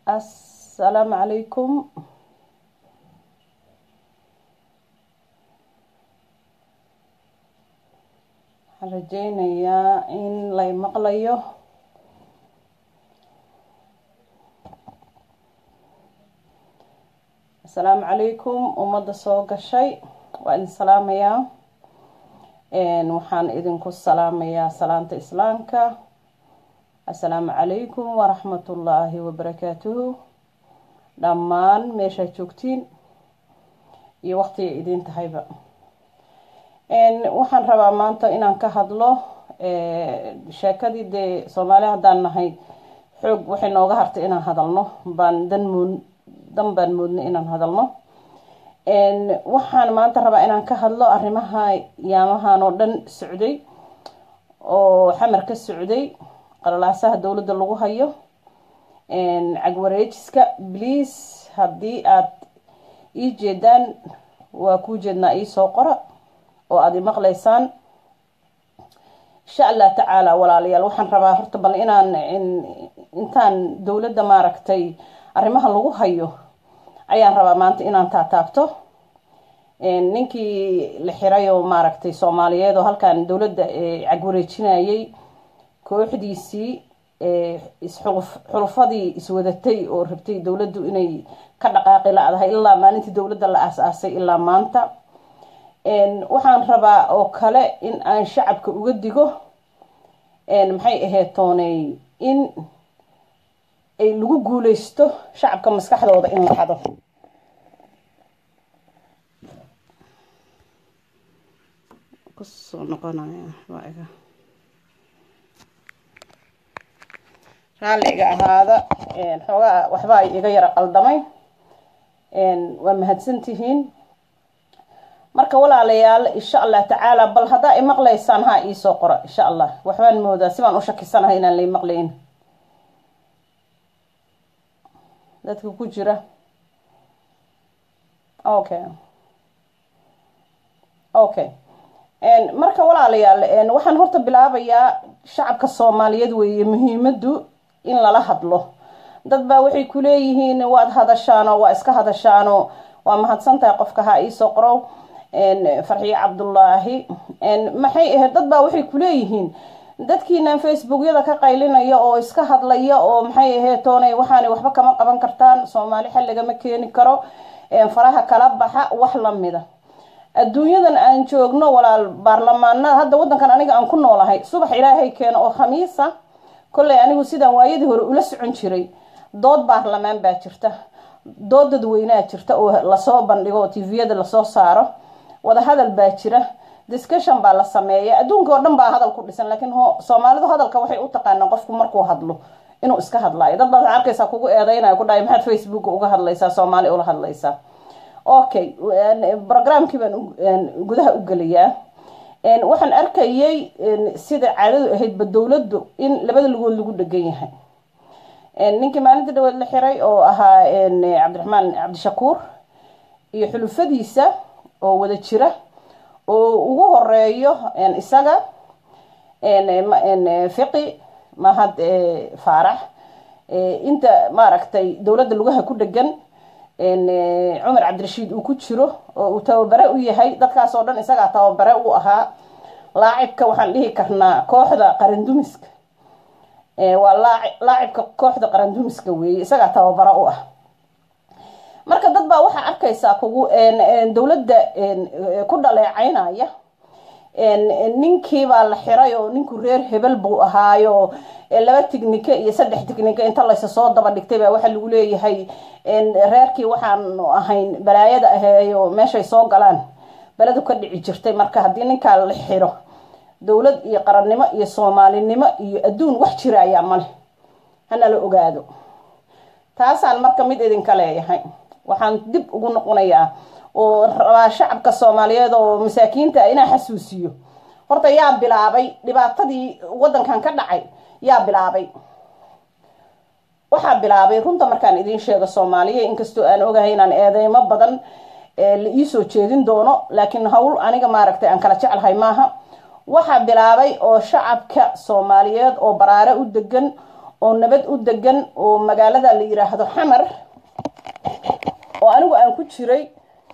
assalaamu calaykum waxaan rajeynayaa in lay maqlayo assalaamu calaykum ummadda soo gashay waa idin salaamayaa waxaan idinku salaamayaa salaanta islaamka assalaamu calaykum waraxmatullaahi wabarakaatuhu dhammaan meeshaad joogtiin iyo waqtiga idiin tahayba waxaan rabaa maanta inaan ka hadlo sheekadii dee soomaali haddaan nahay xoog waxay nooga hartay inaan hadalno baan dan moon dan baan moodnay inaan hadalno waxaan maanta rabaa inaan ka hadlo arrimaha yaamahan oo dhan socday oo xamar ka socday qalalaasaha dowladda lagu hayo cagwareejiska bliase haddii aad ii jeedaan waa kuu jeednaa iisoo qora oo aada imaqlaysaan insha allah tacaala walaalayaal waxaan rabaa horta bal inaan intaan dowladda maaragtay arrimaha lagu hayo ayaan rabaa maanta inaan taataabto ninkii la xiray oo maaragtay soomaaliyeed oo halkan dowladda cagwareejinayay kooxdiisii xulufadii iswadatay oo rabtay dowladdu inay ka dhaqaaqi la-dahay ilaa maalintii dowladda la aas-aasay ilaa maanta waxaan rabaa oo kale in aan shacabka uga digo maxay ahayd tooney in ay lagu guuleysto shacabka maskaxdooda in la hado kusoo noqonaya waa iga raalli iga ahaada xoogaa waxba ay iga yara qaldamay waa mahadsantihiin marka walaalayaal insha allah tacaala bal haddaa imaqlaysaan ha iisoo qora insha allah waxbaan moodaa si baan u shakisanahay inaan la maqlayn dadka ku jira okay okay marka walaalayaal waxaan horta bilaabayaa shacabka soomaaliyeed weeye muhiimadu in lala hadlo dad baa waxay kuleeyihiin waad hadashaano waa iska hadashaano waa mahadsantahay qofka ha iisoo qoro farxiye cabdullaahi maxay ahayd dad baa waxay kuleeyihiin dadkiinan facebookyada ka qaylinaya oo iska hadlaya oo maxay ahayd toonay waxaanay waxba kama qaban kartaan soomaali xal lagama keeni karo faraha kala baxa wax lamida adduunyadan aan joogno walaal baarlamaanada hadda wadankan aniga aan ku noolahay subax ilaahay keeno oo khamiisa kolley anigu sidaan waayadii hore ula socon jiray dood baarlamaan baa jirta dood dadweynea jirta oo lasoo bandhigo oo tviyada lasoo saaro wadahadal baa jira discussion baa la sameeya adduunka oo dhan baa hadal ku dhisan laakiin soomaalidu hadalka waxay u taqaanaa qofku markuu hadlo inuu iska hadlaayo dad baad arkaysaa kugu eedeynaya ku dhahay maxaad facebook uga hadlaysaa soomaali ula hadlaysaa okay programkii baan gudaha u gelayaa waxaan arkayay sida caadadu ahaydba dowladdu in labada lugood lagu dhegan yahay ninkii maalinta dhaweed la xiray oo ahaa cabdiraxmaan cabdishakuur iyo xulufadiisa oo wada jira oo ugu horeeyo isaga fiqi mahad faarax inta maaragtay dowladda lugaha ku dhegan cumar cabdirashiid uu ku jiro oo uu tababare u yahay dadkaas oo dhan isagaa tababare u ahaa laacibka waxaan dhihi karnaa kooxda qarandumiska waa laacibka kooxda qarandumiska weeye isagaa tababare u ah marka dad baa waxaa arkaysaa kugu dowladda ku dhaleecaynaya ninkii baa la xiray oo ninku reer hebel buu ahaayo laba tignike iyo saddex tignike inta laysa soo daba dhigtay baa waxaa lagu leeyahay reerkii waxaanu ahayn balaayada aheeyo meeshay soo galaan beledu ka dhici jirtay marka haddii ninkaa la xiro dowlad iyo qarannimo iyo soomaalinimo iyo adduun wax jira ayaa male hana la ogaado taasaan marka mid idinka leeyahay waxaan dib ugu noqonayaa oo rabaa shacabka soomaaliyeed oo masaakiinta inaa xasuusiyo horta yaa bilaabay dhibaatadii wadankan ka dhacay yaa bilaabay waxaa bilaabay runta markaan idiin sheego soomaaliya inkastoo aan ogahay inaan eedeymo badan la iisoo jeedin doono laakiin hawl aniga maaragtay aan kala jeclahay maaha waxaa bilaabay oo shacabka soomaaliyeed oo baraare u degan oo nabad u degan oo magaalada la yiraahdo xamar oo anigu aan ku jiray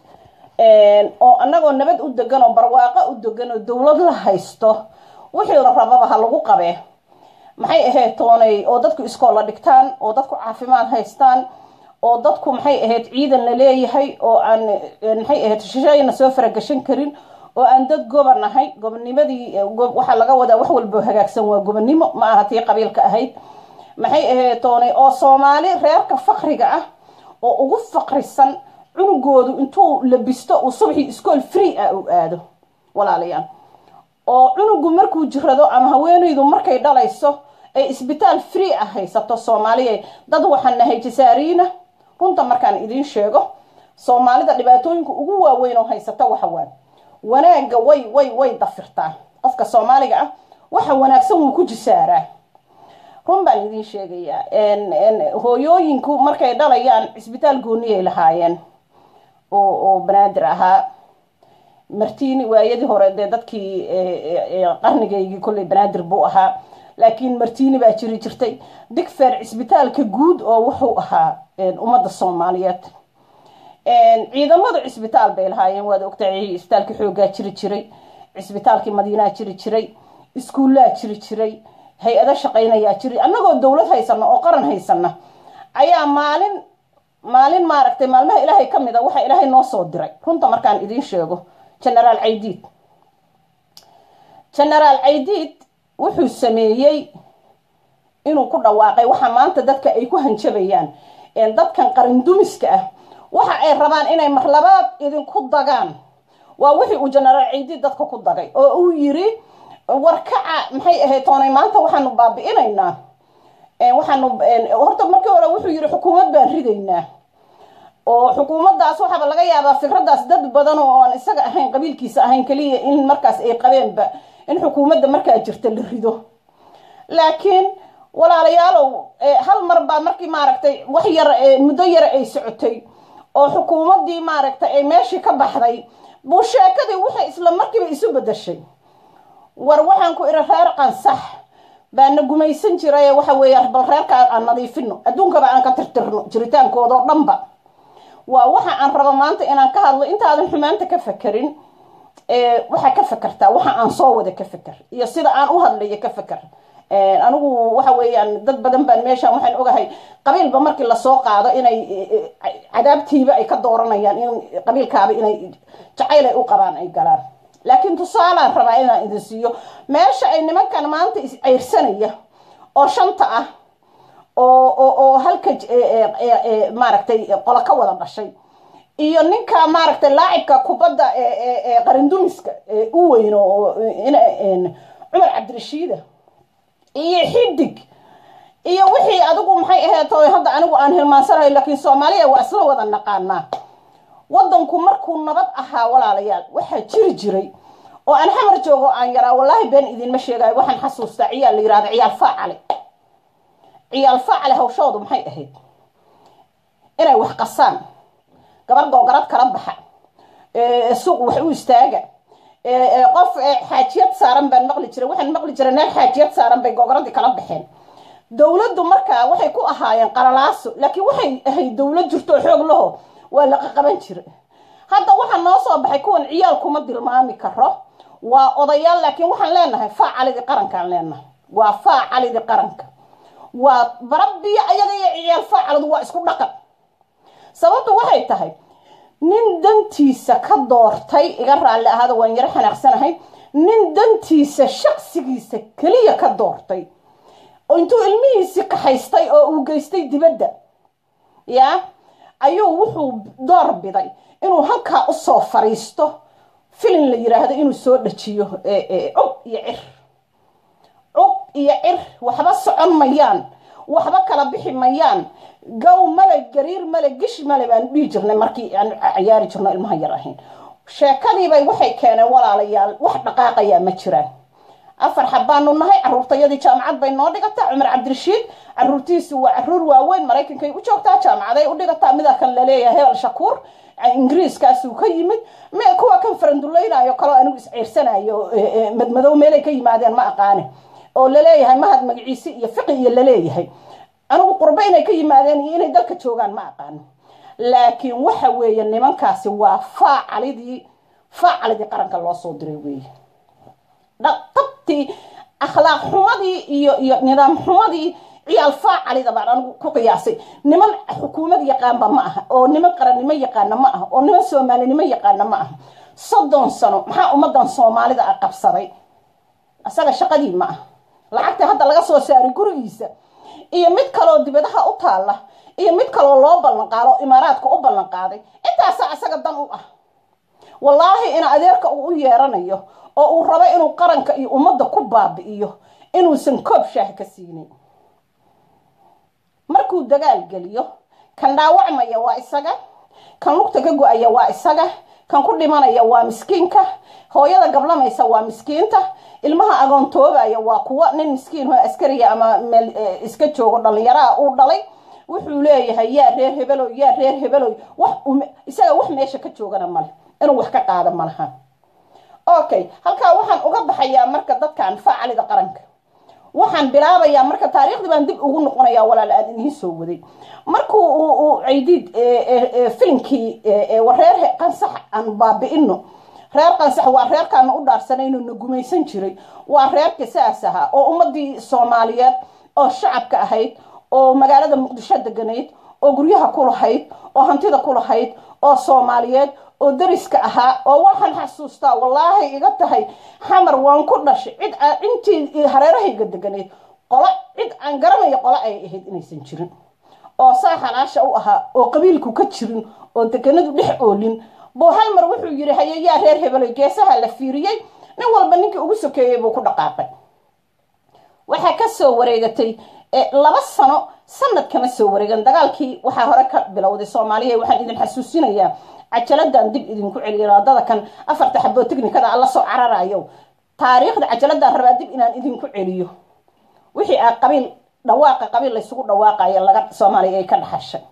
oo anagoo nabad u degan oo barwaaqo u degan oo dowlad la haysto wixii la rababa ha lagu qabee maxay ahayd toonay oo dadku iskoolla dhigtaan oo dadku caafimaad haystaan oo dadku maxay ahayd ciidan la leeyahay oo aan maxay ahayd shishayna soo faragashan karin oo aan dad goba nahay gobonimadii waxaa laga wadaa wax walbo hagaagsan waa gobonimo ma aha tii qabiilka ahayd maxay ahayd toonay oo soomaali reerka fakriga ah oo ugu faqrisan cunugoodu intuu labisto uu subxii iskool free ah uu aado walaalayaal oo cunugu markuu jirado ama haweenaydu markay dhalayso ay isbitaal free ah haysato soomaaliya dad waxaan nahay jasaariina runta markaan idiin sheego soomaalida dhibaatooyinka ugu waaweyn oo haysata waxawaan wanaagga way way way dafirtaa qofka soomaaliga ah waxa wanaagsan wuu ku jisaaraa run baan idiin sheegayaa hooyooyinku markay dhalayaan cisbitaal gooniyay lahaayeen oo oo banaadir ahaa martini waayadii hore dee dadkii qarnigaygii kolley banaadir buu ahaa laakiin martini baa jiri jirtay digfer cisbitaalka guud oo wuxuu ahaa ummadda soomaaliyeed ciidamadu cisbitaal bay lahaayeen waad ogtahay cisbitaalkii xoogaa jiri jiray cisbitaalkii madiinaa jiri jiray iskuullaa jiri jiray hay-ado shaqaynayaa jiri annagoo dowlad haysana oo qaran haysana ayaa maalin maalin maaragtay maalmaha ilaahay ka mid a waxaa ilaahay noo soo diray runta markaan idiin sheego genaraal caydiid genaraal caydiid wuxuu sameeyey inuu ku dhawaaqay waxa maanta dadka ay ku hanjabayaan dadkan qarindumiska ah waxa ay rabaan inay marlabaad idinku dagaan waa wixii uu genaraal caydiid dadka ku dagay oo uu yiri warkaca maxay ahayd toonay maanta waxaanu baabi'inaynaa waxaanu horta markii hore wuxuu yiri xukuumad baan ridaynaa oo xukuumaddaas waxaaba laga yaabaa fikraddaas dad badan oo aan isaga ahayn qabiilkiisa ahayn keliya in markaas ay qabeenba in xukuumadda markaa jirta la rido laakiin walaalayaalow hal mar baa markii maaragtay wax yar muddo yara ay socotay oo xukuumaddii maaragtay ay meeshii ka baxday buu sheekadii waxay isla markiiba isu bedashay war waxaan ku iri reer qansax baana gumaysan jiray waxa weeye bal reerka aan nadiifino adduunkaba aan ka tirtirno jiritaankooda oo dhanba waa waxa aan rabo maanta inaan ka hadlo intaadan xumaanta ka fakerin waxaa ka fakertaa waxa aan soo wada ka faker iyo sida aan u hadlayo ka faker anigu waxa weeyaan dad badan baan meeshaan waxaan ogahay qabiilba markii lasoo qaado inay cadaabtiiba ay ka dooranayaan in qabiilkaaba inay jacayl ay u qabaan ay galaan laakiin tusaalaan rabaa inaan idin siiyo meesha ay nimankan maanta isceyrsanaya oo shanta ah oo oo oo halka maaragtay qolo ka wada dhashay iyo ninka maaragtay laacibka kubadda qarindumiska u weyn oo cumar cabdirashiida iyo xidig iyo wixii adigu maxay ahayd oo hadda anigu aan hilmaansanayo laakiin soomaaliya waa isla wada naqaanaa wadanku markuu nabad ahaa walaalayaal waxaa jiri jiray oo aan xamar joogo aan yaraa wallaahi been idinma sheegayo waxaan xasuustaa ciyaal la yirahda ciyaal faacale ciyaal faacale hawshoodu maxay ahayd inay wax qasaan gabar googarad kala baxa suuq wax u istaaga qof xaajiyad saaran baan maqli jiray waxaan maqli jiray neer xaajiyad saaran bay googaradii kala baxeen dowladdu markaa waxay ku ahaayeen qalalaaso laakiin waxay ahayd dowlad jirto oo xoog laho waa laqa qaban jiray hadda waxaa noo soo baxay kuwan ciyaal kuma dilmaami karo waa odayaal laakiin waxaan leenahay faacalidii qarankaan leenahay waa faacalidii qaranka waa barabiyo ayaga iyo ciyaal faacalidu waa isku dhaqan sababtu waxay tahay nin dantiisa ka doortay iga raalli ahaada waan yaro xanaaqsanahay nin dantiisa shaqsigiisa keliya ka doortay intuu ilmihiisii kaxaystay oo uu geystay dibadda yaa ayuu wuxuu door biday inuu halkaa usoo fariisto filin la yiraahdo inuu soo dhajiyo cub iyo cir cub iyo cir waxba socon mayaan waxba kala bixi mayaan gow male gariir male gish male baan dhihi jirnay markii aan ciyaari jirno ilmaha yar ahayn sheekadiibay waxay keeneen walaalayaal wax dhaqaaqayaa ma jiraan afar xabbaanu nahay caruurtayadii jaamacad bay noo dhigataa cumar cabdirashiid caruurtiisu waa caruur waaweyn maraykankay u joogtaa jaamacaday u dhigataa mida kan laleeyahay hebel shakuur ingiriiskaasuu ka yimid kuwa kan faranduleynayo kaloo anigu isceyrsanayo madmadow meelay ka yimaadeen ma aqaane oo laleeyahay mahad magaciisi iyo fiqi iyo laleeyahay anigu qurbo inay ka yimaadeen iyo inay dalka joogaan ma aqaano laakiin waxa weeye nimankaasi waa faacalidii faacalidii qaranka loo soo diray weeye dhaqabtii akhlaaq xumadii iyo iyo nidaam xumadii ciyaal faacalida baan anigu ku qiyaasay niman xukuumad yaqaanba ma aha oo niman qarannimo yaqaana ma aha oo niman soomaalinimo yaqaana ma aha soddon sano maxaa ummadan soomaalida a qabsaday isaga shaqadii ma ah lacagta hadda laga soo saaray gurigiisa iyo mid kaloo dibadaha u taalla iyo mid kaloo loo ballanqaado imaaraadka u ballanqaaday intaasaa isaga dan u ah wallaahi in adeerka uu u yeeranayo oo uu rabo inuu qaranka iyo ummadda ku baabi'iyo inuusan koob shaah ka siinin markuu dagaal geliyo kan dhaawacmaya waa isaga kan lugta ka go-aya waa isaga kan ku dhimanaya waa miskiinka hooyada gablamaysa waa miskiinta ilmaha agoontoobaya waa kuwa nin miskiin oo askariya ama meel iska joogo dhallinyaraha uu dhalay wuxuu leeyahay yaa reer hebeloy yaa reer hebeloy wax isaga wax meesha ka joogana male inuu wax ka qaado malaha okay halkaa waxaan uga baxayaa marka dadkan faacalida qaranka waxaan bilaabayaa marka taariikhdii baan dib ugu noqonayaa walaal aan idiin soo waday markuu uu caydiid filimkii reer qansax aan baabi'ino reer qansax waa reerkaana u dhaarsanayno na gumaysan jiray waa reerka saas ahaa oo ummadii soomaaliyeed oo shacabka ahayd oo magaalada muqdisho deganayd oo guryaha ku lahayd oo hantida ku lahayd oo soomaaliyeed oo dariska ahaa oo waxaan xasuustaa wallaahi iga tahay xamar waan ku dhashay cid intii hareerahayga deganayd qolo cid aan garanayo qolo ay ahayd inaysan jirin oo saa xalaasha u ahaa oo qabiilku ka jirin oo deganadu dhex oolin buu hal mar wuxuu yidhi haye yaa reer hebelay geesaha la fiiriyey nin walba ninkii ugu sokeeyey buu ku dhaqaaqay waxaa ka soo wareegatay laba sano sanad kama soo wareegan dagaalkii waxaa hore ka bilowday soomaaliya waxaan idin xasuusinayaa cajaladan dib idinku celiya wadada kan afarta xaboo technikada alla soo cararayo taariikhda cajaladaan rabaa dib inaan idinku celiyo wixii a qabiil dhawaaqa qabiil laysugu dhawaaqayo laga soomaaliya ay ka dhaxashay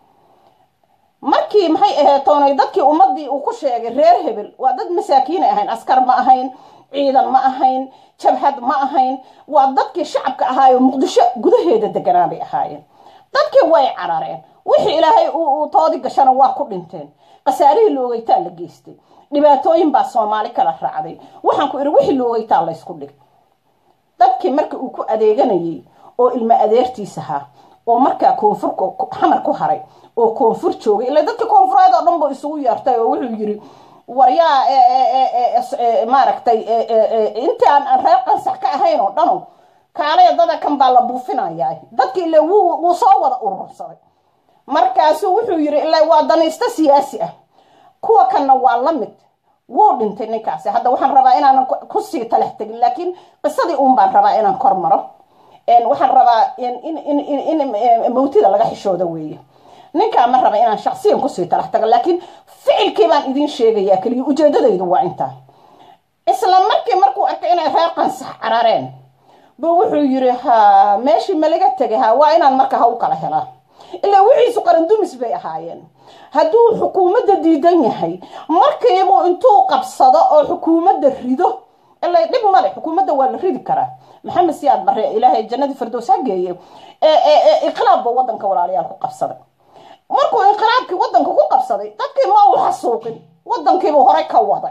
markii maxay ahayd toonay dadkii ummadii uu ku sheegay reer hebel waa dad masaakiinay ahayn askar ma ahayn ciidan ma ahayn jabhad ma ahayn waa dadkii shacabka ahaayo muqdisho gudaheeda deganaa bay ahaayeen dadkii way carareen wixii ilaahay uu toodi gashana waa ku dhinteen khasaarihii loogeytaa la geystay dhibaatooyin baa soomaali kala raacday waxaan ku idhi wixii loogeytaa laysku dhigay dadkii marka uu ku adeeganayay oo ilmo adeertiis ahaa oo markaa koonfur xamar ku haray oo koonfur joogay ila dadkii koonfureed oo dhan buu isugu yeertay oo wuxuu yidhi waryaa maaragtay intii aan reer qansax ka ahayn oo dhano kaalaya dada kan baa la buufinayaa dadki ile wuu soo wada urursaday markaasuu wuxuu yidhi ila waa danaysto siyaasi ah kuwa kanna waa la mid wuu dhintay ninkaasi hadda waxaan rabaa inaanan kusii talax tegin laakiin qisadii uun baan rabaa inaan kor maro waxaan rabaa in mawtida laga xishooda weeye ninkaa ma raba inaan shaksiyan kusii talax tago laakiin ficilkii baan idiin sheegayaa keliya ujeedadaydu waa intaa isla markii markuu arkay inay reer qansax carareen buu wuxuu yidhi ha meeshii ma laga tegay ha waa inaan marka ha u kala helaa ilaa wixiisu qarandumis bay ahaayeen hadduu xukuumadda diidan yahay markiibuu intuu qabsado oo xukuumadda rido ilaa dhib male xukuumadda waa la ridi karaa maxamed siyaad bare ilaahay jannadii firdows ha geeye inqilaab buu wadanka walaalayaal ku qabsaday markuu inqilaabkii wadanka ku qabsaday dadkii ma uu xasuuqin wadankiibuu horey ka waday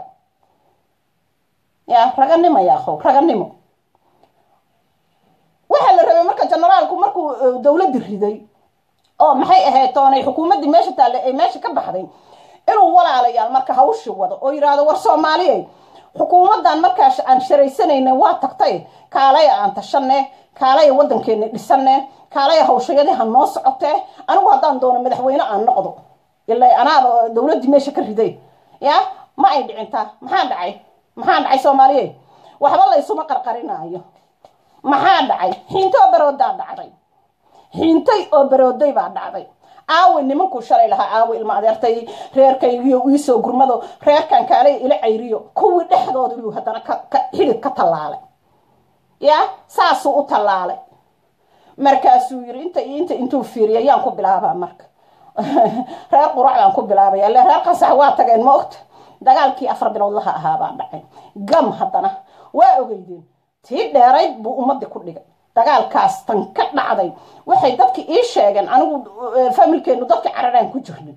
ya raganimo yaakhow raganimo waxaa la rabay marka generaalku markuu dowladdi riday oo maxay ahayd toonay xukuumaddii meesha taalle ay meesha ka baxday inuu walaalayaal marka hawshi wado oo yidhaahdo war soomaaliyey xukuumaddan markaas aan sharaysanayna waa tagtay kaalaya aan tashane kaalaya wadankeena dhisane kaalaya hawshayadii ha noo socotee anigu haddaan doono madaxweyne aan noqdo ila anaaba dowladdii meesha ka riday ya ma ay dhicintaa maxaa dhacay maxaa dhacay soomaaliye waxba laysuma qarqarinaayo maxaa dhacay xiinto oo baroodaa dhacday xiintay oo barooday baa dhacday aawe nimankuu shalay lahaa aawe ilma adeertay reerkaygiyo iisoo gurmado reerkan kaalay ila cayriyo kuwii dhexdooda buu haddana xidid ka tallaalay ya saasuu u tallaalay markaasuu yiri inta iyo inta intuu fiiriya yaan ku bilaabaa marka reer qurac baan ku bilaabaya ile reer qasax waa tageen ma ogta dagaalkii afar bilood laha ahaa baa dhacay gam haddana waa ogeydeen tii dheerayd buu ummadii ku dhigay dagaalkaas tan ka dhacday waxay dadki ii sheegeen anigu familkeenu dadka cararaan ku jirnay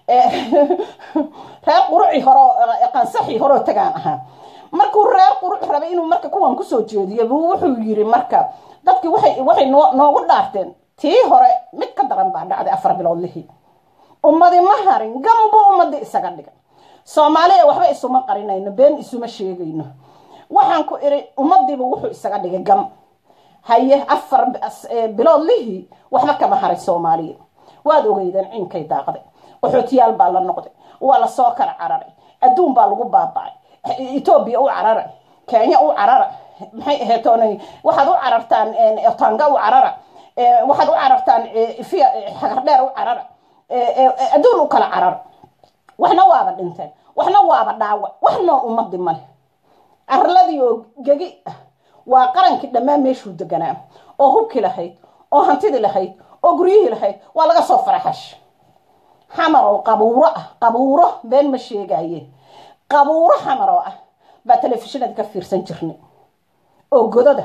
reer quruci horo qansaxii horoo tagaan ahaa markuu reer quruc rabay inuu marka kuwan kusoo jeediyo buu wuxuu yiri marka dadki waxay waxay noogu dhaarteen tii hore mid ka daran baa dhacday afar bilood lihii ummadi ma harin gam buu ummadii isaga dhigay soomaaliya waxba isuma qarinayno been isuma sheegayno waxaan ku iri ummadiiba wuxuu isaga dhigay gam haye afar bilood lihii waxba kama haray soomaaliya waad ogeydeen ciinkay daaqday qaxootiyaal baa la noqday waa lasoo kala cararay adduun baa lagu baabacay etoobiya u carara kenya u carara maxay ahayd waxaad u carartaan tanga u carara waxaad u carartaan xagardheer u carara adduun u kala carara waxna waaba dhinteen waxna waaba dhaawac wax nool ummadi male arladii oo gegi ah waa qarankii dhammaan meeshuu deganaa oo hubki lahayd oo hantidii lahayd oo guryihii lahayd waa laga soo faraxash xamar oo qabuuro ah qabuuro been ma sheegaye qabuuro xamar oo ah baa telefishinada ka fiirsan jirnay oo godada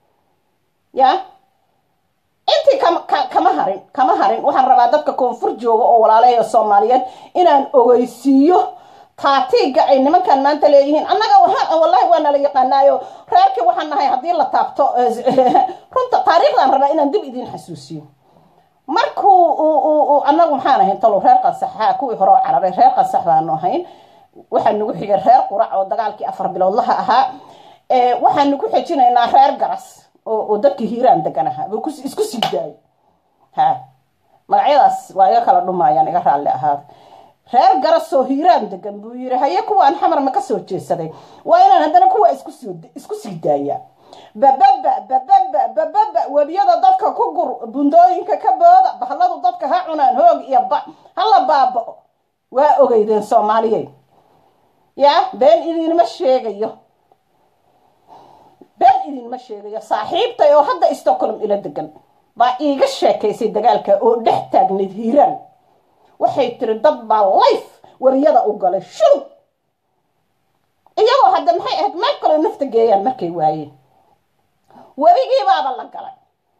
ya intii kama harin kama harin waxaan rabaa dadka koonfur jooga oo walaalaha soomaaliyeed inaan ogeysiiyo taatiiga ay nimankan maanta leeyihiin annaga wallahi waa nala yaqaanaayo reerkii waxaan nahay haddii la taabto runta taariikhdan rabaa inaan dib idiin xasuusiyo markuu annagu maxaan ahayn talow reer qansaxa kuwii hore oo cararay reer qansax baanu ahayn waxaa nagu xigay reer qurac oo dagaalkii afar biloodlaha ahaa waxaanu ku xejinaynaa reer garas oo dadkii hiiraan degan ahaa buu isku sii daayay ha magacyadaas waa iga kala dhumaayaan iga raalli ahaada reer garas oo hiiraan degan buu yiri haye kuwaan xamar ma ka soo jeesaday waa inaan haddana kuwa isku sii daayaa bababa bababa bababa webiyada dadka ku gur bundooyinka ka booda bahladu dadka ha cunaan hoog iyo ba hala baabao waa ogeydeen soomaaliyeed ya been idinma sheegayo been idinma sheegayo saaxiibtay oo hadda stockholm ila degan baa iiga sheekaysay dagaalka oo dhex taagnayd hiiraan waxay tiri dad baa life wariyada u galay shurub iyagoo hadda maxay ahayd meel kaloo nafta geeyaan markay waayeen webigiibaaba la galay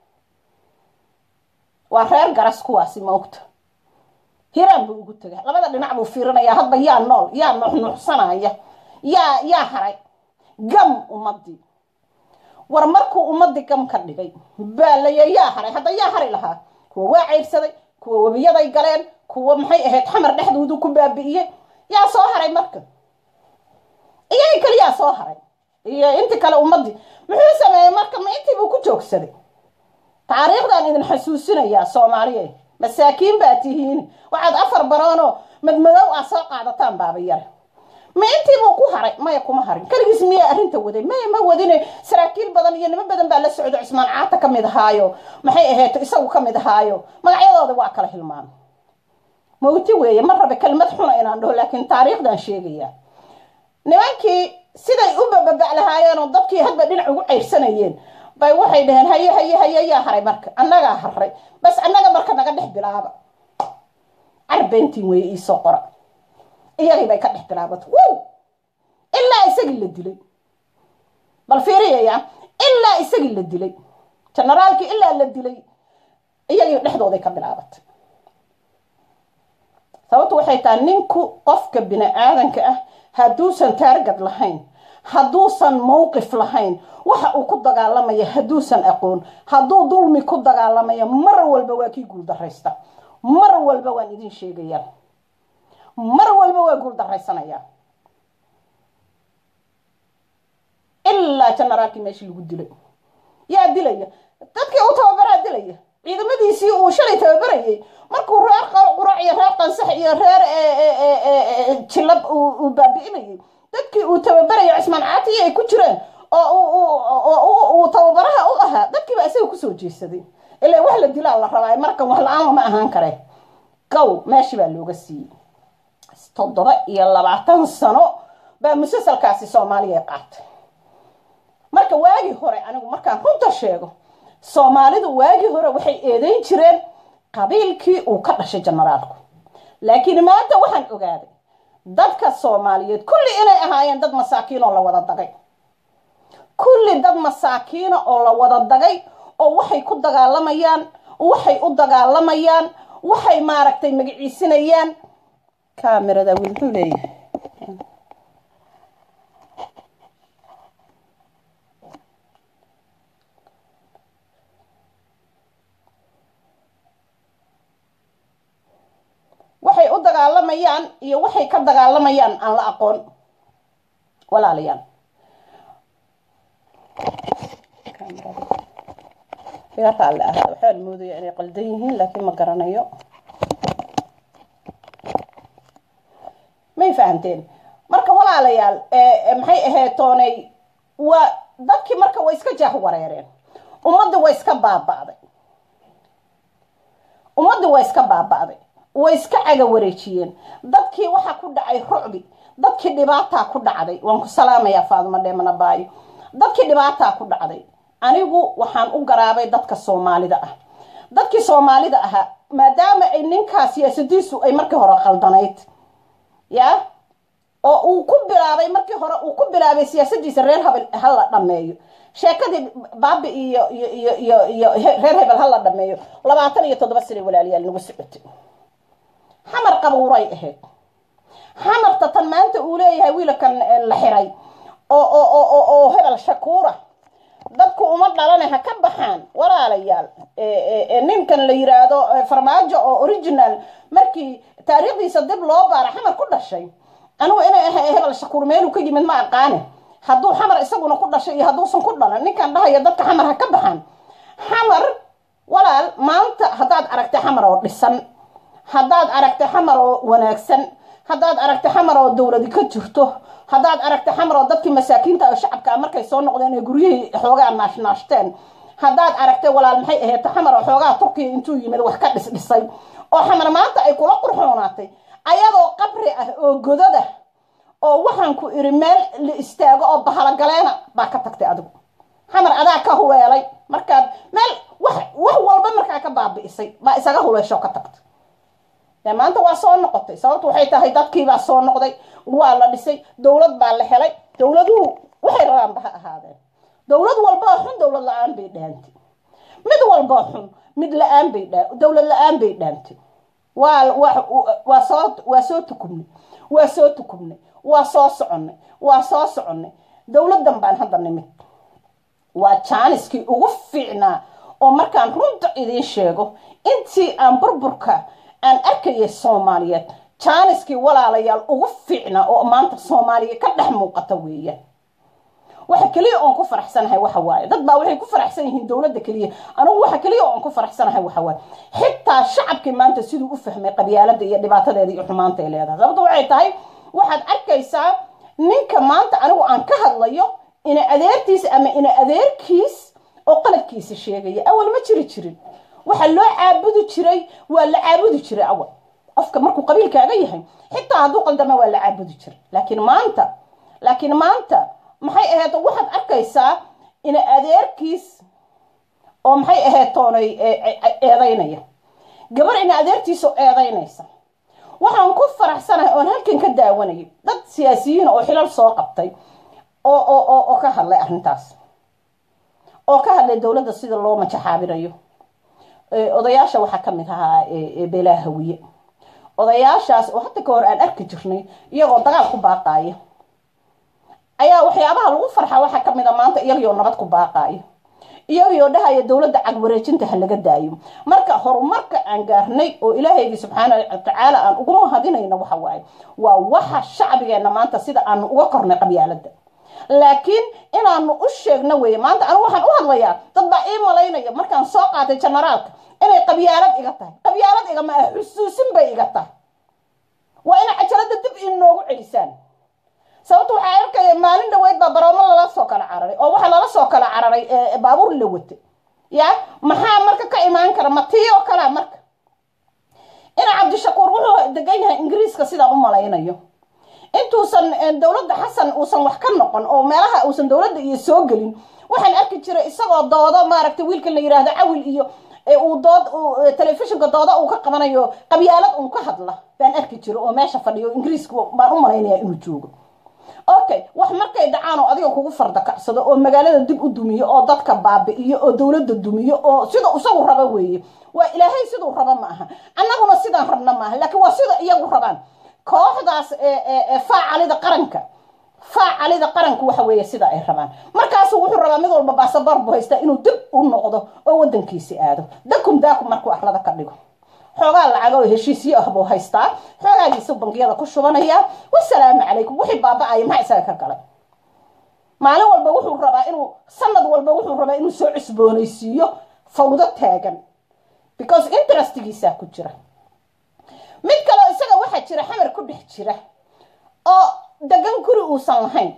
waa reer garas kuwaasi maogta hiraan buu ugu tegay labada dhinac buu fiirinayaa hadba yaa nool yaa nuuxnuuxsanaya yaa yaa haray gam ummadii war markuu ummadii gam ka dhigay baalaya yaa haray hadda yaa hari lahaa kuwa waa cayrsaday kuwa webiyaday galeen kuwa maxay ahayd xamar dhexdoodu ku baabi'iyey yaa soo haray marka iyagii kaliyaa soo haray iyo intii kale ummadii muxuu sameeyey marka ma intii buu ku joogsaday taariikhdan idin xasuusinayaa soomaaliyeed masaakiin baa tihiin waxaad afar baroonoo madmadow ah soo qaadataan baabayare ma intii buu ku haray maya kuma harin keligiis miyaa arrinta waday maya ma wadine saraakiil badan iyo nimo badan baa la socdo cismaan caata ka mid ahaayo maxay ahayd isagu ka mid ahaayo magacyadooda waa kala hilmaamay mawti weeye ma rabe kelmad xuna inaan dhaho laakiin taariikhdan sheegaya nimankii siday u bababac lahaayeen oo dadkii hadba dhinac ugu cayrsanayeen bay waxay dhaheen haye haye haye yaa haray marka annagaa haray bas annaga marka naga dhex bilaaba carbentiin weeye iisoo qora iyagii bay ka dhex bilaabat wow ilaa isagii la dilay bal fiiriyaya ilaa isagii la dilay generaalkii ilaa la dilay iyagii dhexdooday ka bilaabatay sababtu waxay tahay ninku qofka bini aadanka ah hadduusan taargad lahayn hadduusan mawqif lahayn waxa uu ku dagaalamaya hadduusan aqoon hadduu dulmi ku dagaalamaya mar walba waa kii guuldaraysta mar walba waan idin sheegayaa mar walba waa guuldaraysanaya ilaa generaalkii meeshii lagu dilay yaa dilaya dadkii u tababaraa dilaya ciidamadiisii uu shalay tababarayay markuu reer qurac iyo reer qansax iyo reer jilab uu baabi'inayay dadkii uu tababarayo cismaan caatiyi ay ku jireen oo uu tababaraha u ahaa dadkiiba isaga kusoo jeesaday ilaa wax la dilaa la rabaa markan wax la-aan ma ahaan kare gow meeshii baa looga siiyey toddoba iyo labaatan sano baa musalsalkaasi soomaaliya qaatay marka waagii hore anigu markaan runta sheego soomaalidu waagii hore waxay eedeyn jireen qabiilkii uu ka dhashay generaalku laakiin maanta waxaan ogaaday dadka soomaaliyeed kulli inay ahaayeen dad masaakiin oo la wada dagay kulli dad masaakiina oo la wada dagay oo waxay ku dagaalamayaan waxay u dagaalamayaan waxay maaragtay magaciisinayaan kamerada wiil muxuu leeyahay waxay u dagaalamayaan iyo waxay ka dagaalamayaan aan la aqoon walaalayaal iga raalli ah waxaan moodaya inay qaldan yihiin laakiin ma garanayo may fahamteen marka walaalayaal maxay ahayd toonay waa dadkii marka way iska jaah wareereen ummadda way iska baaba'day ummadda way iska baaba'day way iska caga wareejiyeen dadkii waxaa ku dhacay rucbi dadkii dhibaataa ku dhacday waan ku salaamayaa faaduma dheemana baayo dadkii dhibaataa ku dhacday anigu waxaan u garaabay dadka soomaalida ah dadkii soomaalida ahaa maadaama ay ninkaa siyaasadiisu ay markii hore khaldanayd ya oo uu ku bilaabay markii hore uu ku bilaabay siyaasadiisa reer hebel ha la dhameeyo sheekadii baabi iyo iyo iyo iyo iyo reer hebel ha la dhameeyo labaatan iyo toddoba sane walaalayaal nagu socotay xamar qabuuray ahayd xamarta tan maanta uu leeyahay wiilkan la xiray oo oo oo oo hebel shakuura dadku uma dhalane ha ka baxaan walaalayaal ninkan la yiraahdo farmaajo oo original markii taariikhdiisa dib loo baara xamar ku dhashay anigu inay ahay hebel shakuur meeluu ka yimid ma aqaane hadduu xamar isaguna ku dhashay iyo hadduusan ku dhalan ninkan dhahaya dadka xamar ha ka baxaan xamar walaal maanta haddaad aragtay xamar oo dhisan haddaad aragtay xamar oo wanaagsan haddaad aragtay xamar oo dowladi ka jirto haddaad aragtay xamar oo dadkii masaakiinta oo shacabka markay soo noqdeen ee guryihii xoogaa naashnaashteen haddaad aragtay walaal maxay ahayd xamar oo xoogaa turkiya intuu yimid wax ka dhisdhisay oo xamar maanta ay kula qurxoonaatay ayadoo qabri ah oo godada oo waxaan ku iri meel la istaago oo bahalogaleena baa ka tagtay adigu xamar adaa ka huleelay markaad meel wax wax walba markaa ka baabi'isay baa isaga huleeshoo ka tagtay maanta waa soo noqotay sababtu waxay tahay dadkiibaa soo noqday waa la dhisay dowlad baa la helay dowladuhu waxay rabaanba ha ahaadeen dowlad walboo xun dowlad la-aan bay dhaantay mid walboo xun mid la-aan bay dha dowlad la-aan bay dhaantay waa waa soo waa soo tukumnay waa soo tukumnay waa soo soconnay waa soo soconnay dowladdan baan hadda nimid waa jaaniskii ugu fiicnaa oo markaan runta idiin sheego intii aan burburka aan arkayay soomaaliyeed jaaniskii walaalayaal ugu fiicnaa oo maanta soomaaliya ka dhex muuqata weeyaan waxa keliya oon ku faraxsanahay waxa waaye dad baa waxay ku faraxsan yihiin dowladda keliya anigu waxa keliya oon ku faraxsanahay waxa waaye xitaa shacabkii maanta siduu u fahmay qabyaalada iyo dhibaatadeeda iyo xumaanta ay leedahay sababto waxay tahay waxaad arkaysaa ninka maanta anigu aan ka hadlayo ina adeertiisa ama ina adeerkiis oo qaladkiisa sheegaya awal ma jiri jirin waxa loo caabudi jiray waa la caabudi jiray awal qofka markuu qabiilkaaga yahay xitaa hadduu qaldama waa la caabudi jiray laakiin maanta laakiin maanta maxay ahayd waxaad arkaysaa ina adeerkiis oo maxay ahayd toonay eedaynaya gabar ina adeertiisa eedaynaysa waxaan ku faraxsanahay oon halkan ka daawanayay dad siyaasiyiin oo xilal soo qabtay oo oo oo oo ka hadlay arrintaas oo ka hadlay dowladda sida loo majaxaabinayo odayaasha waxaa ka mid ahaa beelaha hawiye odayaashaas oo hadda ka hor aan arki jirnay iyagoo dagaal ku baaqaaya ayaa waxyaabaha lagu farxa waxaa ka mid a maanta iyagoo nabad ku baaqaayo iyagoo dhahaya dowladda cagwareejinta ha laga daayo marka horumarka aan gaarnay oo ilaahaygi subxaana watacaala aan ugu mahadinayno waxa waaye waa waxa shacbigeena maanta sida aanu uga kornay qabyaalada laakiin inaanu u sheegno weeye maanta anigu waxaan u hadlayaa dad baa ii malaynaya markaan soo qaatay generaalka inay qabyaalad iga tahay qabyaalad igama ah xusuusin bay iga tahay waa inay cajalada dib inoogu celisaan sababta waxaa arkaya maalin dhaweyd baa baroomo lala soo kala cararay oo waxaa lala soo kala cararay baabuur la wata ya maxaa marka ka imaan kara ma tii oo kalea marka ina cabdishakuur wuxuu degan yahay ingiriiska sidaan u malaynayo intuusan dowladda xasan uusan wax ka noqon oo meelaha uusan dowladda iyo soo gelin waxaan arki jiray isagoo doodo maaragtay wiilkan la yiraahdo cawil iyo uu dood telefishinka dooda uu ka qabanayo qabyaalad uun ka hadla baan arki jiray oo meesha fadhiyo ingiriiska baan u malaynaya inuu joogo okay wax markay dhacaan oo adiga kugu fardakacsado oo magaalada dib u dumiyo oo dadka baabi'iyo oo dowladda dumiyo oo sida isagu raba weeye waa ilaahay siduu raba ma aha annaguna sidaan rabna maaha laakiin waa sida iyagu rabaan kooxdaas faacalida qaranka faacalida qaranku waxa weeye sida ay rabaan markaasu wuxuu rabaa mid walba baasaboor buu haystaa inuu dib u noqdo oo wadankiisi aado dakum daakum markuu arlada ka dhigo xoogaa lacaga oo heshiisyo ah buu haystaa xoogaagiisu bangiyada ku shubanayaa wasalaamu calaykum wixii baaba-aya maxaa isaga ka galay maalin walba wuxuu rabaa inuu sanad walba wuxuu rabaa inuu soo cusboonaysiiyo fawdo taagan because interestgiisaa ku jira mid kaleo isaga waxaa jira xamar ku dhex jira oo degan guri uusan lahayn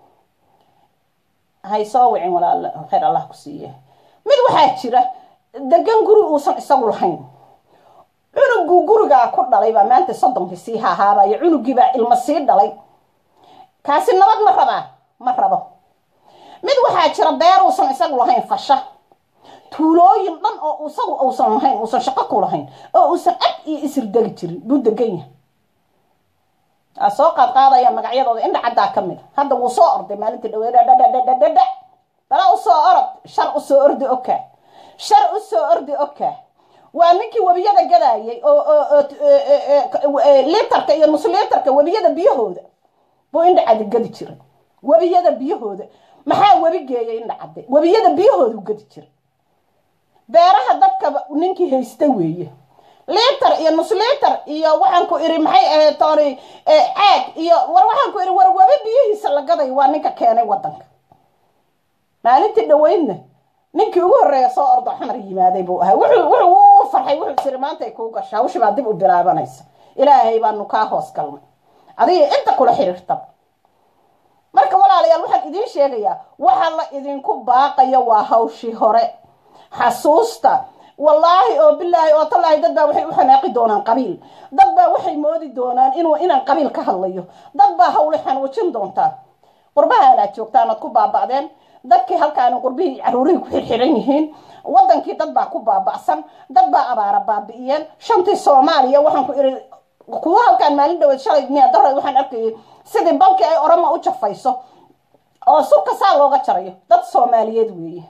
hay soo wicin walaal khayr allah ku siiye mid waxaa jira degan guri uusan isagu lahayn cunuguu gurigaa ku dhalay baa maanta soddonkii sii hahaabayo cunugii baa ilmo sii dhalay kaasi nabad ma rabaa ma rabo mid waxaa jira beer uusan isagu lahayn fasha tuulooyin dhan oo isagu uusan lahayn uusan shaqo ku lahayn oo uusan ag iyo isirdegi jirin buu degan yahay aa soo qaadqaadaya magacyadooda indha caddaa ka mid a hadda wuu soo orday maalintii dhaweydhadhadhadhadha bala usoo orod shar usoo ordi okaa shar usoo ordi okaa waa ninkii webiyada gadaayay oo litarka iyo nus litarka webiyada biyahooda buu indha cadi gadi jiray webiyada biyahooda maxaa webi geeyay indha cadde webiyada biyahoodu gadi jiray beeraha dadkaba ninkii haysta weeye litar iyo nus litar iyo waxaan ku iri maxay ahayd tooni caag iyo war waxaan ku iri war webi biyihiisa la gaday waa ninka keenay wadanka maalintii dhaweydna ninkii ugu horreeya soo ordo xamar yimaaday buu ahaa wuxuu wuxuu u farxay wuxuu tiri maantay kuu gashaa hawshi baa dib u bilaabanaysa ilaahay baanu kaa hoos galnay adiga inta kula xiriirtaba marka walaalayaal waxaan idiin sheegayaa waxa la idinku baaqaya waa hawshii hore xasuusta wallaahi oo bilaahi oo tallaahi dad baa waxay u xanaaqi doonaan qabiil dad baa waxay moodi doonaan inuu inaan qabiil ka hadlayo dad baa hawle xanuujin doontaa qurbaha anaad joogtaan oad ku baaba'deen dadkii halkaani qurbihii caruurihii ku xirxiran yihiin wadankii dad baa ku baaba'san dad baa abaara baabi'iyeen shantii soomaaliya waxaan ku iri kuwa halkaan maalin dhaweed shalay miya dareed waxaan arkayay sidii balkii ay orama u jafayso oo surka saa looga jarayo dad soomaaliyeed weeye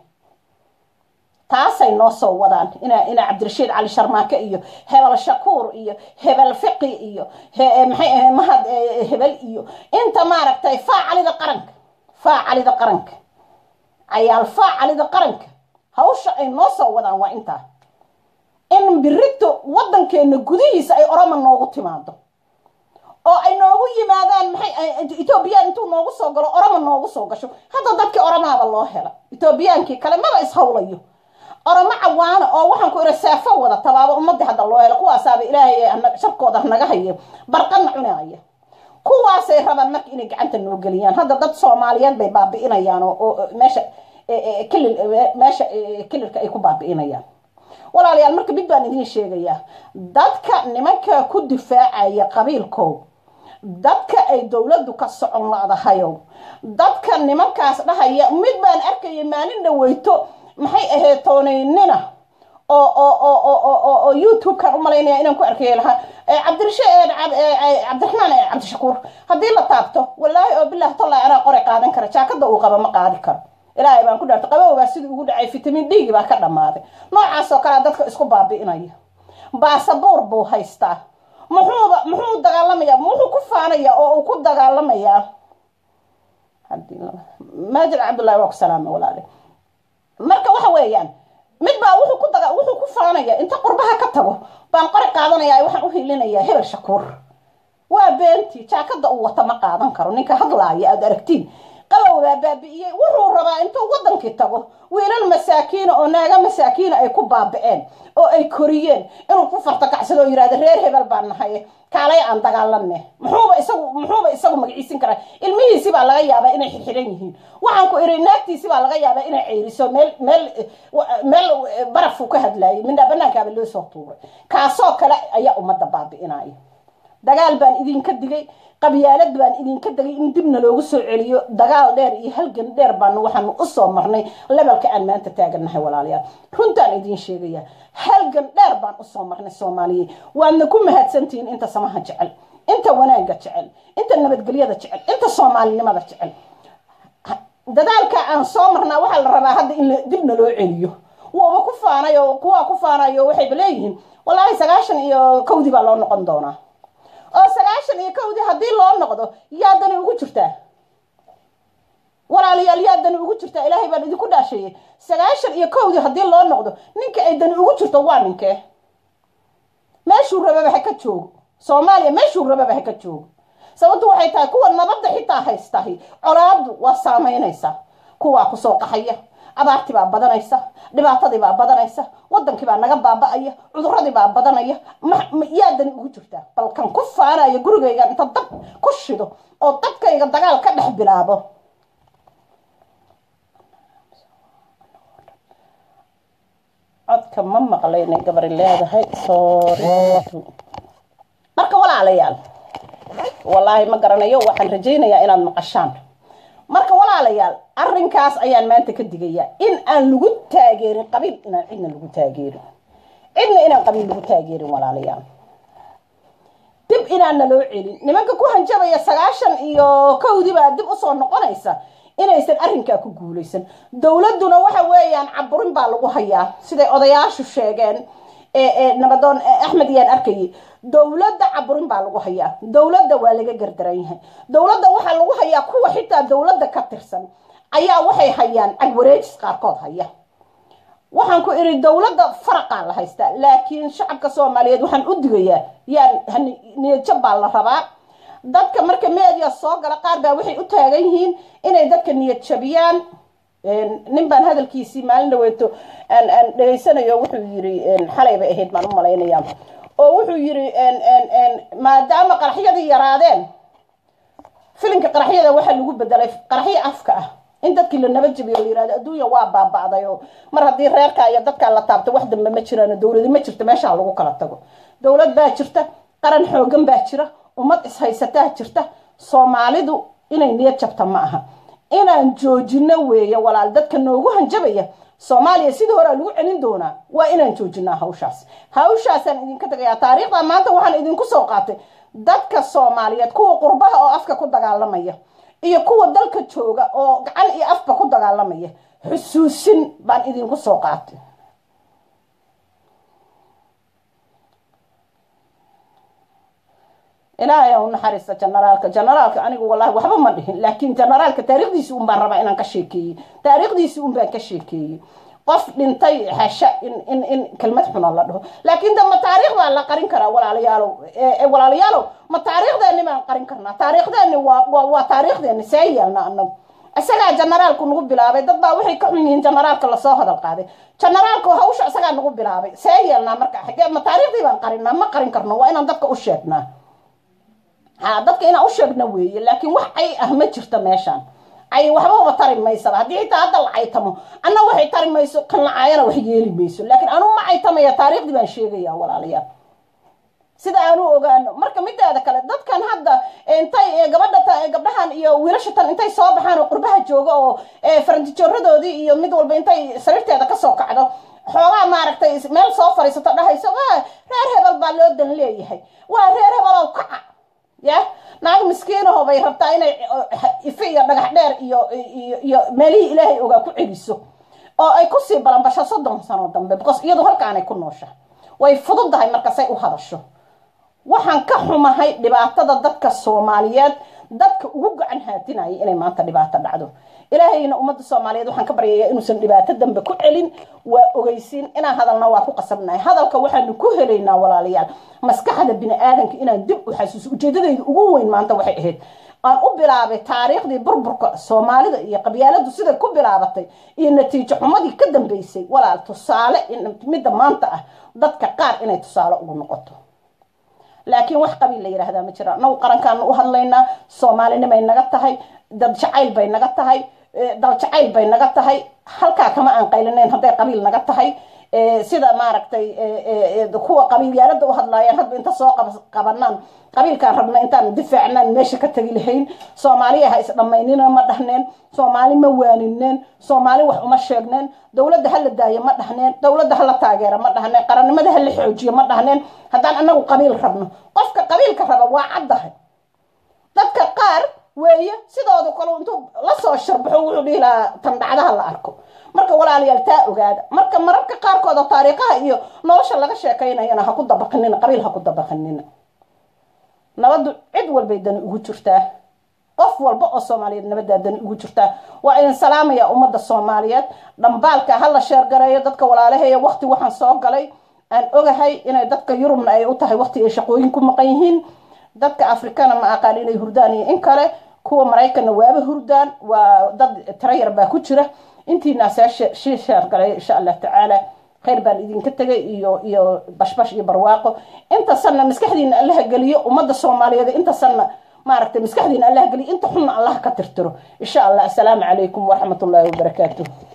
taasay noo soo wadaan ina ina cabdirashiid cali sharmaake iyo hebel shakuur iyo hebel fiqi iyo maxay ahayd mahad hebel iyo inta maaragtay faacalida qaranka faacalida qaranka cayaal faacalida qaranka hawsha ay noo soo wadaan waa intaa in birito wadankeena gudihiisa ay oroma noogu timaado oo ay noogu yimaadaan maxay etoobiyaan intuu noogu soo galo oroma noogu soo gasho hadda dadkii oromaaba loo hela etoobiyaankii kale maba ishawlayo oromo cawaana oo waxaan ku ira seefo wada tabaaba ummadii hadda loo helo kuwaasaaba ilaahay sharkooda naga haye barqana cunaya kuwaasay rabaan marka inay gacanta noo geliyaan hadda dad soomaaliyeed bay baabi'inayaan oo meesha kilil meesha kililka ay ku baabi'inayaan walaalayaal marka mid baan idiin sheegayaa dadka nimanka ku difaacaya qabiilkow dadka ay dowladdu ka socon ladahayow dadka nimankaas dhahaya mid baan arkaya maalin dhaweyto maxay ahayd toonaynina oo oo oo oo oo oo youtube-kan umalaynaya inaan ku arkaya lahaa cabdirashiid cabdiraxmaan cabdishakuur haddii la taabto wallaahi oo bilah tollahi anaa qoray qaadan kara jaakada uu qaba ma qaadi karo ilaahay baan ku dhaartay qabowbaa sidii ugu dhacay fitamin d baa ka dhammaaday noocaasoo kalea dadka isku baabi'inaya baasabuur buu haystaa muxuuba muxuu dagaalamayaa muxuu ku faanayaa oo uu ku dagaalamayaa maajid cabdullahi waa ku salaama walaale marka waxa weeyaan mid baa wuxuu ku daga wuxuu ku faanaya inta qurbaha ka tago baan qori qaadanaya waxaan u hilinayaa hebel shakuur waa beentii jaakada uu wata ma qaadan karo ninka hadlaaya aada aragtiin qabow baa baabi'iyey wuxuu rabaa intuu wadankii tago wiilal masaakiina oo naaga masaakiina ay ku baabi'een oo ay koriyeen inuu ku fartakacsado oo yihahdo reer hebel baan nahay kaalay aan dagaalane muxuuba isagu muxuuba isagu magaciisin karaa ilmihiisi baa laga yaabaa inay xirxiran yihiin waxaan ku iri naagtiisi baa laga yaabaa inay ceyriso meel meel meel barafuu ka hadlaayay midnaa banaankaaba loo soo tuuray kaasoo kale ayaa ummadda baabi'inaya dagaal baan idinka digay qabyaalad baan idinka degay in dibna loogu soo celiyo dagaal dheer iyo halgan dheer baanu waxaanu usoo marnay lebalka aan maanta taagannahay walaalayaal runtaan idiin sheegaya halgan dheer baan usoo marnay soomaaliyeed waadna ku mahadsantihiin inta samaha jecel inta wanaagga jecel inta nabadgelyada jecel inta soomaalinimada jecel dadaalka aan soo marnaa waxaa la rabaa hadda in dibna loo celiyo wuuba ku faanay oo kuwaa ku faanayo waxayba leeyihiin wallaahi sagaashan iyo kowdii baa loo noqon doonaa oo sagaashan iyo kowdii haddii loo noqdo yaa dani ugu jirtaa walaalayaal yaa dani ugu jirtaa ilaahay baan idinku dhaasheeyey sagaashan iyo kowdii haddii loo noqdo ninka ay dani ugu jirto waa ninkee meeshuu rababa ha ka joogo soomaaliya meeshuu rababa ha ka joogo sababtu waxay tahay kuwa nabadda xitaa haystahi colaadu waa saamaynaysaa kuwaa kusoo qaxaya abaartii baa badanaysa dhibaatadii baa badanaysa wadankii baa naga baaba-aya cuduradii baa badanaya yaa dani ugu jirtaa bal kan ku faanaya gurigayga inta dab ku shido oo dadkayga dagaal ka dhex bilaabo codka ma maqlaynay gabari leedahay marka walaalayaal wallaahi ma garanayo waxaan rajaynayaa inaad maqashaan marka walaalayaal arrinkaas ayaan maanta ka digayaa in aan lagu taageerin qabiil inaan cidna lagu taageerin cidna inaan qabiil lagu taageerin walaalayaal dib inaanna loo celin nimanka ku hanjabaya sagaashan iyo kowdii baa dib usoo noqonaysa inaysan arrinkaa ku guulaysan dowladduna waxa weeyaan caburin baa lagu hayaa siday odayaashu sheegeen nabadoon axmed yaan arkayay dowladda caburin baa lagu hayaa dowladda waa laga gardaran yahay dowladda waxaa lagu hayaa kuwa xitaa dowladda ka tirsan ayaa waxay hayaan cagwareejis qaarkood haya waxaan ku idhi dowladda faraqaa la haystaa laakiin shacabka soomaaliyeed waxaan u digayaa yaan niyadjab baa la rabaa dadka marka media soo gala qaar baa waxay u taagan yihiin inay dadka niyad jabiyaan nin baan hadalkiisii maalin dhaweeto aan aan dhegaysanayo wuxuu yiri xalay bay ahayd baan u malaynaya oo wuxuu yiri maadaama qaraxyadii yaraadeen filinka qaraxyada waxaa lagu bedelay qaraxyo afka ah in dadkii la nabad jabiyo la yirahdo adduunya waa baaba'day oo mar haddii reerka iyo dadkaa la taabto wax dambe ma jiraan dowladi ma jirto meeshaa lagu kala tago dowlad baa jirta qaran xoogan baa jira ummad ishaysataa jirta soomaalidu inay niyad jabta ma aha inaan joojino weeye walaal dadka noogu hanjabaya soomaaliya sidii horea lagu celin doonaa waa inaan joojinaa hawshaas hawshaasaan idinka tagayaa taariikhda maanta waxaan idinku soo qaatay dadka soomaaliyeed kuwa qurbaha oo afka ku dagaalamaya iyo kuwa dalka jooga oo gacan iyo afba ku dagaalamaya xusuusin baan idinku soo qaatay ilaahay u naxariista generaalka generaalka anigu wallahi waxba ma dhihin laakiin generaalka taariikhdiisi un baan rabaa inaan ka sheekeeyey taariikhdiisi un baan ka sheekeeyey qof dhintay xasha in in in kelmad xuna la dhaho laakiin de ma taariikh baa la qarin karaa walaalayaalow walaalayaalow ma taariikhdeeni baan qarin karnaa taariikhdeeni waa waa waa taariikhdeeni see yeelna anagu isagaa generaalku nagu bilaabay dad baa waxay ka xun yihiin generaalka lasoo hadal qaaday generaalku hawsha isagaa nagu bilaabay see yeelnaa marka xagee ma taariikhdii baan qarinaa ma qarin karno waa inaan dadka u sheegnaa ha dadka inaan u sheegna weeye laakiin wax cay ah ma jirto meeshaan cay waxbaba tari maysaba haddii xitaa hadda la caytamo anna waxay tari mayso kan la caayana wax yeeli mayso laakiin anu ma caytamaya taariikhdii baan sheegaya walaalayaal sida aanu ogaano marka mideeda kale dadkan hadda intay gabadha gabdhahan iyo wiilasha tan intay soo baxaan oo qurbaha jooga oo farantijoradoodii iyo mid walba intay sariirteeda kasoo kacdo xoogaa maaragtay meel soo fadhiisato dhahayso reer hebel baa loo dan leeyahay waa reer hebelow kaca ya naag miskiinaho bay rabtaa inay ife iyo dhagax dheer iyo iyo meelihii ilaahay ogaa ku celiso oo ay kusii balanbasho soddon sano dambe because iyadu halkaanay ku noosha way fududahay markasay u hadasho waxaan ka xumahay dhibaatada dadka soomaaliyeed dadka ugu gacan haatinaya inay maanta dhibaato dhacdo ilaahayna ummadda soomaaliyeed waxaan ka baryayaa inuusan dhibaato dambe ku celin waa ogeysiin inaan hadalna waa ku qasabnahay hadalka waxaanu ku helaynaa walaalayaal maskaxda bini aadanka inaan dib u xasuuso ujeedadayda ugu weyn maanta waxay ahayd aan u bilaabay taariikhdii burburka soomaalida iyo qabyaaladu siday ku bilaabatay iyo natiijo xumadii ka dambeysay walaal tusaale midda maanta ah dadka qaar inay tusaale ugu noqoto laakiin wax qabiil la yidhaahdaa ma jira nagu qarankaanu u hadlaynaa soomaalinimay naga tahay dad jacayl bay naga tahay dal jacayl bay naga tahay halkaa kama aan qaylinayn hadday qabiil naga tahay sida maaragtay kuwa qabiilyaalada u hadlaayaan hadba inta soo qabanaan qabiilkaan rabna intaan difaacnaan meesha ka tegi lahayn soomaaliya ha isdhamaynina ma dhahneen soomaali ma waanineen soomaali wax uma sheegneen dowladda hala daayo ma dhahneen dowladda hala taageera ma dhahneen qarannimada hala xoojiyo ma dhahneen haddaan anagu qabiil rabno qofka qabiilka raba waa caddahay dadka qaar weeye sidooda kale intuu lasoo sharbaxo wuxuu dhihi lahaa tan dhacdaha la arko marka walaalayaal taa ogaada marka mararka qaarkood oo taariikhaha iyo nolosha laga sheekaynayana ha ku dabaqanina qabiil ha ku dabaqanina nabaddu cid walbay dani ugu jirtaa qof walba oo soomaaliyeed nabaddaa dani ugu jirtaa waa idin salaamaya ummadda soomaaliyeed dhambaalka ha la sheergareeyo dadka walaalaheeya waqti waxaan soo galay aan ogahay inay dadka yurubna ay u tahay waqti ay shaqooyin ku maqan yihiin dadka afrikana ma aqaan inay hurdaan iyo in kale kuwa maraykanna waaba hurdaan waa dad tirayar baa ku jira intiinaasaa shii sheergalay insha allah tacaala khayr baan idinka tegay iyo iyo bashbash iyo barwaaqo inta sanna maskaxdiina allaha geliyo ummadda soomaaliyeed inta sanna maaragtay maskaxdiina allaha geliyo inta xunna allaha ka tirtiro insha allah assalaamu calaykum waraxmat ullaahi wabarakaatuh